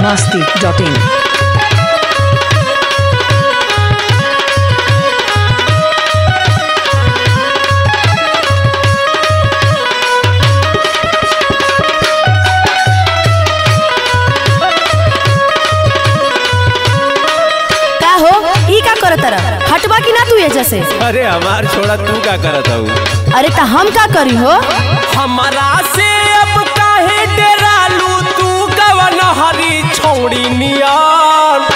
masti.in. का हो ई का करत रह हटवा की ना तू एजा से अरे हमार छोड़ा तू का करत हूँ अरे त हम का करी हो हमारा से अब काहे डरालू तू कवन हरी छौड़ी नियन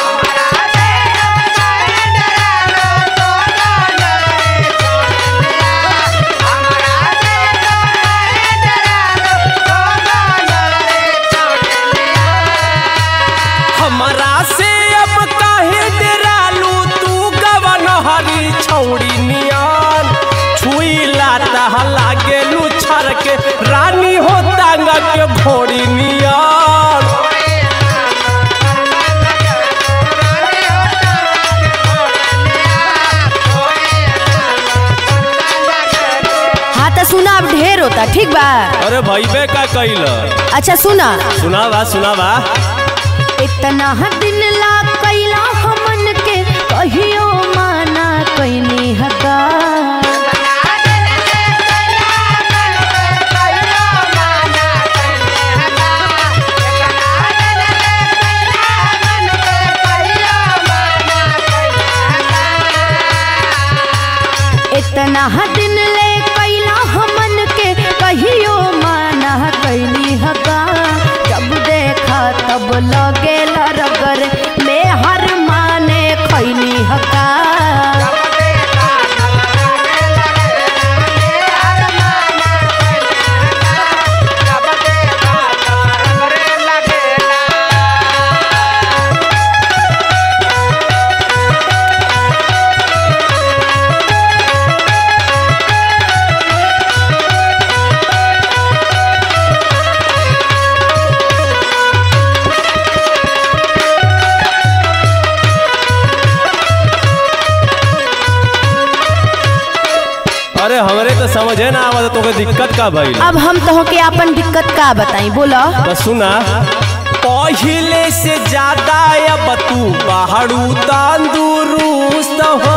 हमारा से अब काहे डरालू तू कवन हरी छौड़ी नियन छुईला तह लागे लुछर के रानी हो तांगा के घोड़ी नियन हाँ त सुना अब ढेर होता ठीक बा अरे भैबे का कैल अच्छा सुना सुनावा सुनावा इतना दिन ला कैला हमन के कहियो माना कैनी हका इतना दिन ले कैला हमन के कहियो माना कैनी हका जब देखा तब लगे रगर में हर माने खैनी हका अरे हमरे तो समझे ना आवत तोके दिक्कत का भइल अब हम तो के अपन दिक्कत का बताई बोलो तो सुना पहिले से ज्यादा अब तू पहाड़ू तंदुरुस्त हो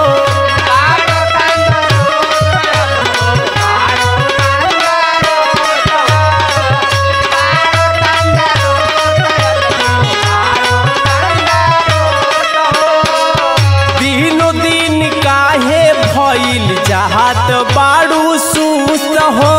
दिनो दिन काहे भइल चाहत बाड़ू सुस्त हो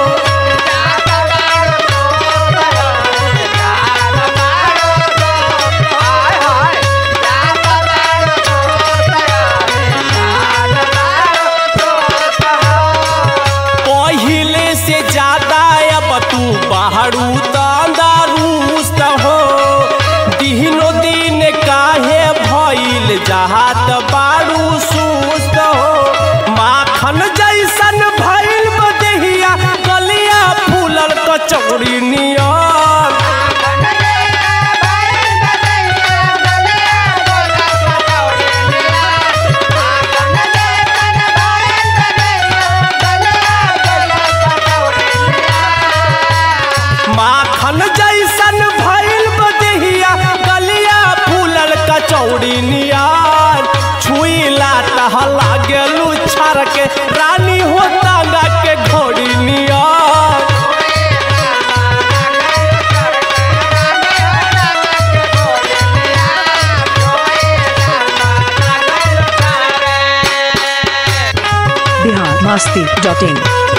पहिले से ज्यादा अब तू पहाड़ू तंदरुस्त हो दिनो दिन काहे भइल जहात बाड़ू सुस्त हो माखन जैसन भइल बदेहिया गलिया फूलल कचौड़ी नियन माखन जैसन भइल बदेहिया गलिया फूलल कचौड़ी नियान छुईला तह लागेलू छर के रानी हो तांगा के घोड़ी नियान Bihar masti.in.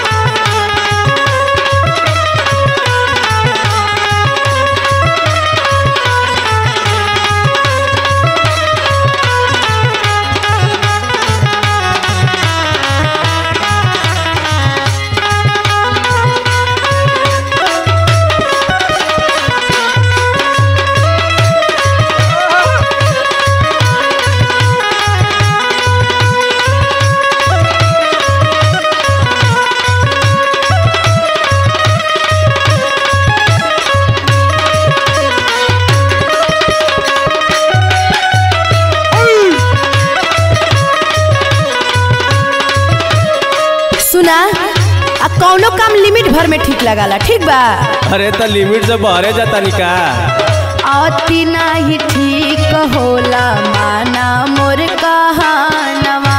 सुना आ कौनो काम लिमिट भर में ठीक लगाला ठीक बा अरे तो लिमिट से बहरे जाता निका अति नाही ठीक होला माना मोर कहानवा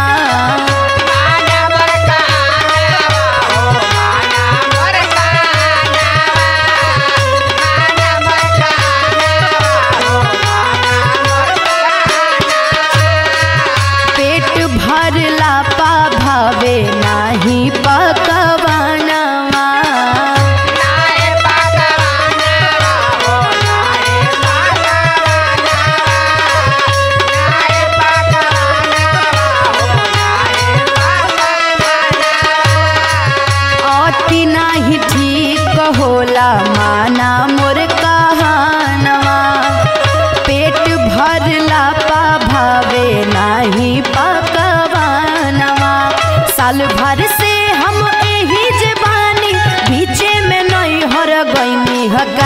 पेट भरला पा भावे नाही पकवानवा अति नाही ठीक होला माना मोर कहानवा पेट भरला पा भावे नाही पकवानवा साल भर से हम एही जबानी बीचे में नहीं हर गईनी हका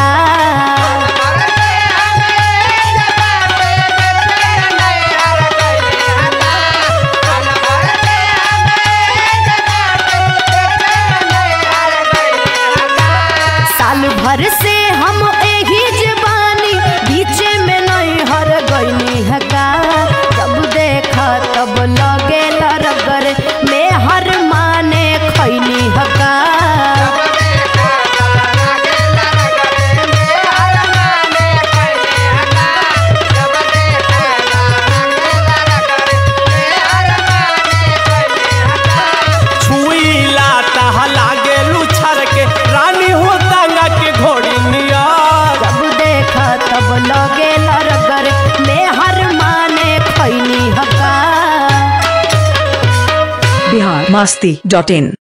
साल भर से हम एही जबानी बीचे में नहीं हर गईनी हका जब देखा तब लगे लरगर में हर माने खैनी हका छुईला तह लागे लुछर के रानी हो तांगा के घोड़ी नियर जब देखा तब लगे लरगर में हर माने खैनी हका बिहार मस्ती डॉट इन